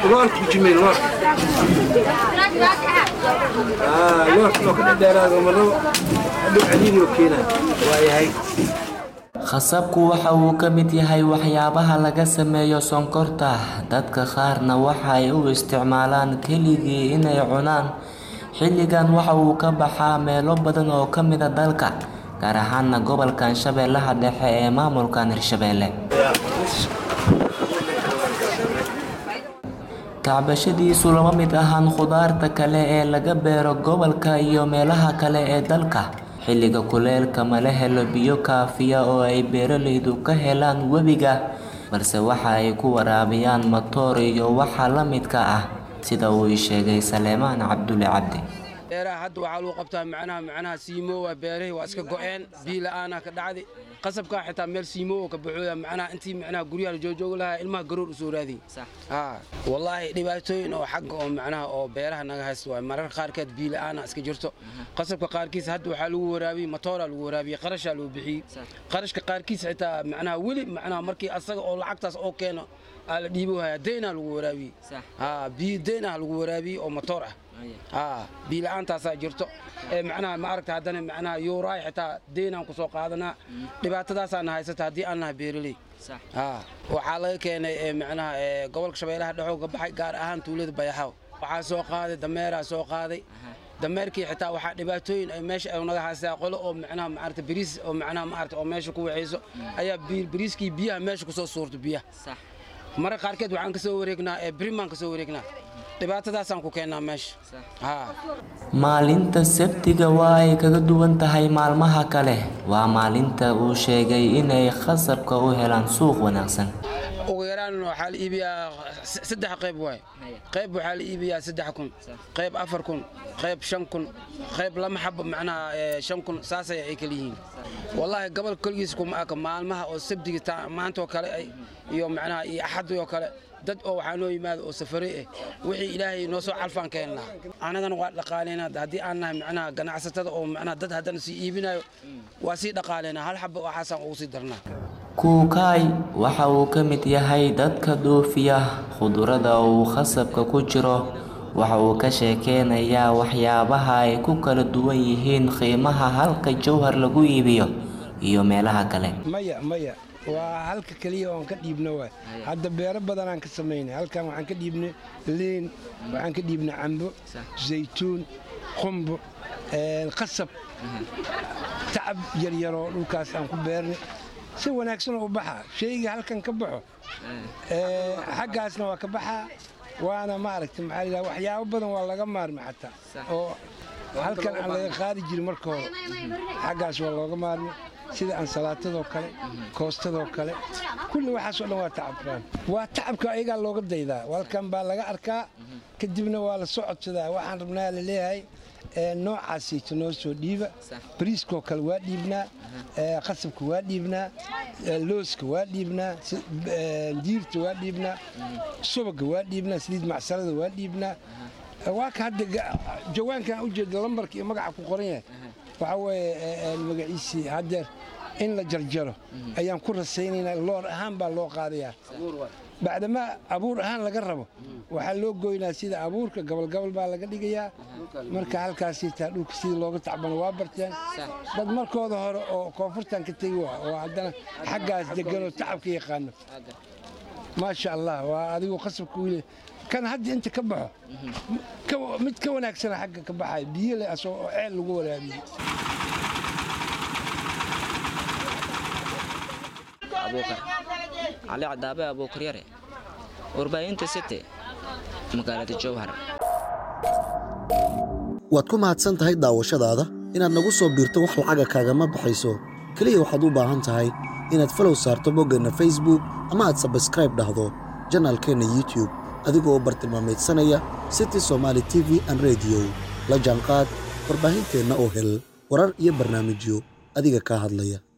loorka kujimay loorka loorka loo ka dhadheeraado marnabo hadhow caliinoo keenaa waayahay khasabku waxa uu ka mid yahay waxyaabaha laga sameeyo sonkorta dadka qaarna waxa ay u isticmaalaan keligii inay cunaan xilligan waxa uu ka baxaa meelo badan oo ka mida dalka gaar ahaana gobolkan shabeellaha dhexe ee maamulkan hirshabeelle tacbashadiisu lama mid ahaan khudaarta kale ee laga beero gobolka iyo meelaha kale ee dalka xilliga kuleelka mala helo biyo kaafiya oo ay beeralaydu ka helaan webiga balse waxa ay ku waraabiyaan matoor iyo waxa la midka ah sida uu ii sheegay saleemaan cabdulle cabdi beeraha hadda waxaa lagu qabtaa macnaha macnaha siimoowa beerahii waa iska go'een biyo la'aana ka dhacday qasabkaa xitaa meel siimoowa ka baxooya macnaha intii macnaha guryaha la joojoogi lahaa ilmaha garoor u soo raadiyey haa wallaahi dhibaatooyin oo xagga oo macnaha oo beeraha naga haysta waay mararka qaarkeed biyo la'aana iska jirto qasabka qaarkiis hadda waxaa lagu waraabiyey matooraa lagu waraabiyey qarashaa lagu bixiyey qarashka qaarkiis xitaa macnaha weli macnaha markii asaga oo lacagtaas oo keeno aa la dhiibo haya deynaa lagu waraabiyey haa biyo deyn ah lagu waraabiyey oo matoor ah haa biyo la'aantaasaa jirto ee macnaha ma aragta haddana macnaha yuuraay xitaa deynaan ku soo qaadanaa dhibaatadaasaana haysata haddii aan nahay beeraley haa waxaa laga keenay ee macnaha ee gobolka shabeellaha dhexoo ka baxay gaar ahaan tuulada bayaxaw waxaa soo qaaday dameeraa soo qaaday dameerkii xitaa waxaa dhibaatooyin ay meesha ay naga haystaa qolo oo macnaha maarata bariis oo macnaha maarata oo meesha ku waxayso ayaa bariiskii biyaha meesha kusoo suurto biyaha mararka qaarkeed waxaan ka soo wareegnaa ee birimaan ka soo wareegnaa dhibaatadaasaan ku keennaa meesha haa maalinta sabtiga waa ay kaga duwan tahay maalmaha kale waa maalinta uu sheegay inay khasabka u helaan suuq wanaagsan ugu yaraan waxaa la iibiyaa saddex qayb waay qayb waxaa la iibiyaa saddex kun qayb afar kun qayb shan kun qayb lama xabo macnaha shan kun saasay ay kala yihiin wallaahi gobol koligiis kuma aka maalmaha oo sabdiga maantaoo kale iyo macnaha iyo axadii oo kale dad oo waxaa noo yimaada oo safaray ah wixii ilaahay noo soo calfaan keennaa annagana waa dhaqaalaynaa haddii aan nahay macnaha ganacsatada oo macnaha dad haddana sii iibinayo waa sii dhaqaalaynaa hal xabo waxaasaan ugu sii darnaa kuukaay waxa uu ka mid yahay dadka dhoofiya khudurada uu khasabka ku jiro waxa uu ka sheekeynayaa waxyaabaha ay ku kala duwan yihiin qiimaha halka jawhar lagu iibiyo iyo meelaha kale maya maya waa halka keliya oon ka dhiibno waay hadda beero badanaan ka samaynay halkan waxaan ka dhiibnay liin waxaan ka dhiibnay cambo zaytuun qumbo qasab tacab yaryaroo dhulkaas aan ku beernay si wanaagsan oo u baxaa shayga halkan ka baxo xaggaasna waa ka baxaa waana maaragta maxaa layidhaha waxyaabo badan waa laga maarmi xataa oo halkan aan laga qaadi jirin marka hore xaggaas waa looga maarmi sida ansalaatadoo kale koostadoo kale kulli waxaasoo dhan waa tacabkaan waa tacabka ayagaa looga daydaa halkan baa laga arkaa kadibna waa la soo codsadaa waxaan rabnaa la leeyahay noocaasiito noo soo dhiiba bariiskoo kale waa dhiibnaa qasabka waa dhiibnaa looska waa dhiibnaa diirta waa dhiibnaa subaga waa dhiibnaa saliid macsalada waa dhiibnaa waa ka hadda jawaankan ujeeda lambarka iyo magaca ku qoran yahay waxaa weeye magaciisii haddeer in la jarjaro ayaan ku rasaynaynaa loor ahaan baa loo qaadayaa bacdamaa abuur ahaan laga rabo waxaa loo goynaa sida abuurka gabalgabal baa laga dhigayaa marka halkaasiitaa dhulka sidii looga tacbano waa barteen dad markooda hore oo koonfurtan ka tegi waa oo haddana xaggaas deganoo tacabka yaqaano maasha allah waa adigu qasabka wiile kan hadda inta ka baxo mid ka wanaagsana xagga ka baxaya biyo leh asoo oo ceel lagu waraabiyey abuukar cali cadaabe abuukar yare warbaahinta city magaalada jowhar waad ku mahadsan tahay daawashadaada inaad nagu soo biirto wax lacaga kaagama baxayso keliya waxaad u baahan tahay inaad falow saarto boggeenna facebook ama aad sabskraib dhahdo janaalkeenna youtub adigoo bartilmaameedsanaya city somaali t v an rediyo la jaanqaad warbaahinteenna oo hel warar iyo barnaamijyo adiga kaa hadlaya